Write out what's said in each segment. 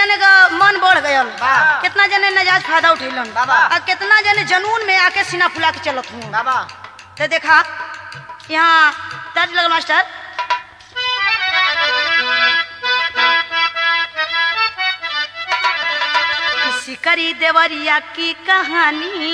जने का मन बढ़ गयल वाह। कितना जने नजायज फायदा उठैलन बाबा। और कितना जने जनून में आके सीना फुला के चलत हूँ बाबा तो देखा यहाँ तर्ज लगल मास्टर सिकरी देवरिया की कहानी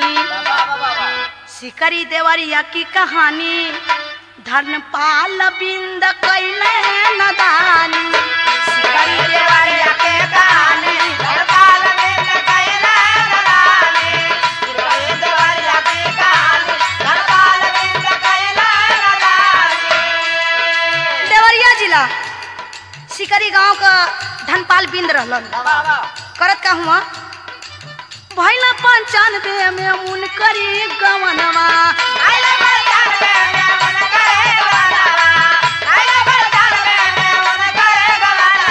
सिकरी देवरिया की कहानी धर्मपाल बिंद कैले नदानी सिकरी देवरिया के कहानी धरपाल बिंद कैला नदानी सिकरी देवरिया की कहानी धरपाल बिंद कैला नदानी देवरिया जिला सिकरी गांव का धनपाल बिंद रहलन बाबा करत का हुआ भैला पंचानवे में मुन करी गवनवा आइले बरदान में मैं मन करे गवाना आइले बरदान में मैं मन करे गवाना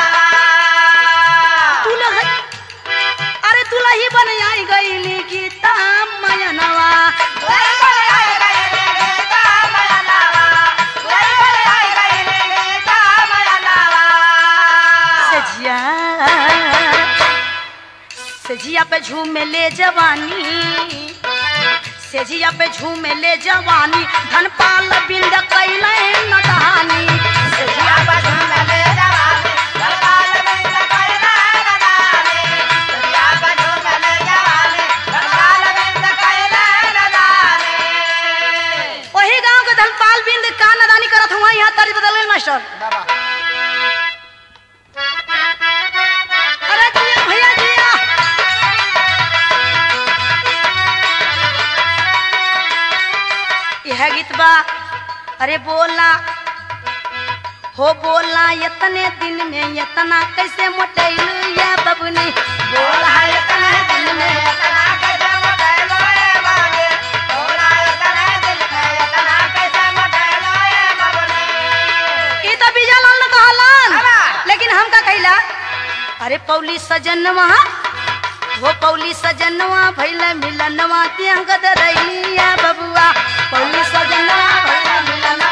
दुल्ह अरे दुल्ही बन आई गईली गीता मयनवा वही बोले आए गए गीता माया नावा वही बोले आए गए गीता माया नावा सजिया सजिया पे झूमे ले जवानी सेजिया पे झूमे ले जवानी धनपाल बिंद कैले नदानी सजिया बजूं में ले जवानी धरपाल बिंद कैला नदानी सजिया बजूं में ले जवानी धरपाल बिंद कैला नदानी वही गांव के धनपाल बिंद का नदानी करत हुआ यहाँ तर्ज बदल गई मास्टर बाबा अरे जिया भैया जिया यह गीत बा अरे बोला हो बोला इतने दिन में इतना कैसे मोटैलू या बबुनी बोला इतने दिन में इतना कैसे मोटेलो ए बाबे बोला इतने दिल में इतना कैसे मोटेलो ए बाबने ई तो बीजा लाल ने कहलन अला। लेकिन हम का कहिला अरे पौली सजनवा वो पौली सजनवा भैला मिलनवा त्या गदरैलिया बबुआ पौली सजनवा भैला मिलनवा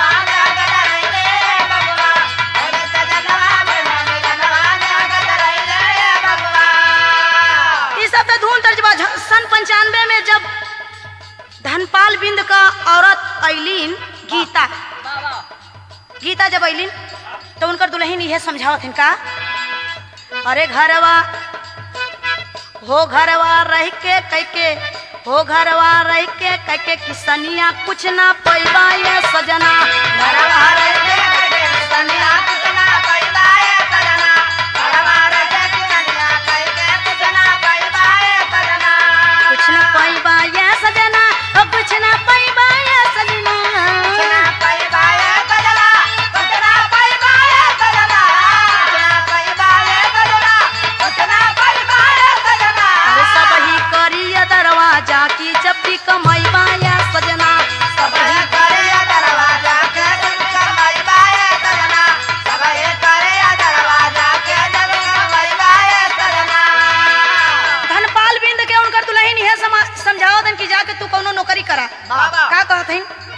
ई सब तो धूम तर्जबा झ- सन पंचानवे में जब धनपाल बिंद का औरत ऐलीन गीता गीता जब ऐलीन तो उनकर दुल्हन यह समझावत का अरे घरवा हो घरवा रह के कह के हो घरवा रह के कह के किसनिया कुछ ना पैबा ये सजना घरवा रह के कह के किसनिया कुछ ना पैबा ये सजना ओ कुछ ना पैबा ये सजना अरे सब ही करिया दरवाजा की जब भी कमाईबा ये सजना सब ही धनपाल बिंद के उनकर दुल्हन यह समा- समझावत हन कि जाके तू कौनो नौकरी करा बाबा। का कहत हन